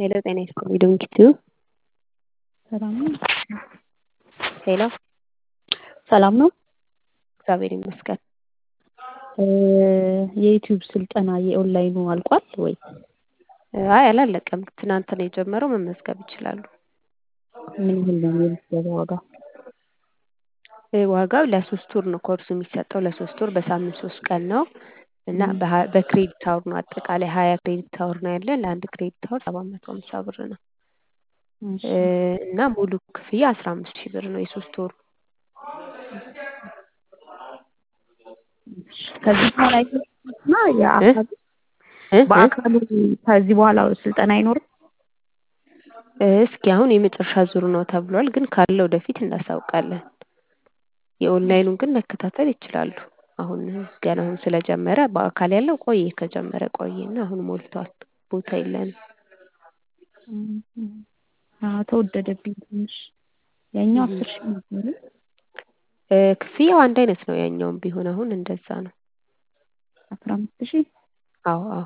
ሄሎ ጤና ይስጥልኝ ዶንኪቲዩ ሰላም ነው? ሄሎ ሰላም ነው? እግዚአብሔር ይመስገን። የዩቲዩብ ስልጠና የኦንላይኑ አልቋል ወይ? አይ አላለቀም። ትናንት ነው የጀመረው። መመዝገብ ይችላሉ። ምን ያህል ነው የምዝገባ ዋጋ? ዋጋው ለሶስት ወር ነው ኮርሱ የሚሰጠው ለሶስት ወር በሳምንት ሶስት ቀን ነው እና በክሬዲት አወር ነው አጠቃላይ ሀያ ክሬዲት አወር ነው ያለን ለአንድ ክሬዲት አወር ሰባት መቶ ሀምሳ ብር ነው እና ሙሉ ክፍያ አስራ አምስት ሺህ ብር ነው የሶስት ወሩ። ከዚህ በኋላ እና የአካሉ በአካሉ ከዚህ በኋላ ስልጠና አይኖርም? እስኪ አሁን የመጨረሻ ዙር ነው ተብሏል፣ ግን ካለ ወደፊት እናሳውቃለን። የኦንላይኑን ግን መከታተል ይችላሉ። አሁን ገና አሁን ስለጀመረ በአካል ያለው ቆየ ከጀመረ ቆየና አሁን ሞልቷል፣ ቦታ የለንም። ተወደደብኝ ትንሽ። ያኛው አስር ሺህ ነበረ። ክፍያው አንድ አይነት ነው። ያኛውም ቢሆን አሁን እንደዛ ነው። አስራ አምስት ሺህ አዎ አዎ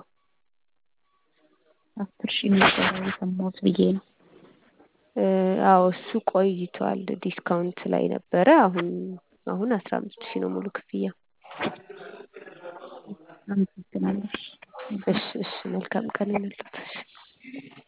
አስር ሺህ ነበረ የሰማሁት ብዬ ነው። አዎ እሱ ቆይቷል። ዲስካውንት ላይ ነበረ። አሁን አሁን አስራ አምስት ሺህ ነው ሙሉ ክፍያ። አመሰግናለሁ። እሺ እሺ መልካም ቀን ይሁንልዎት። እሺ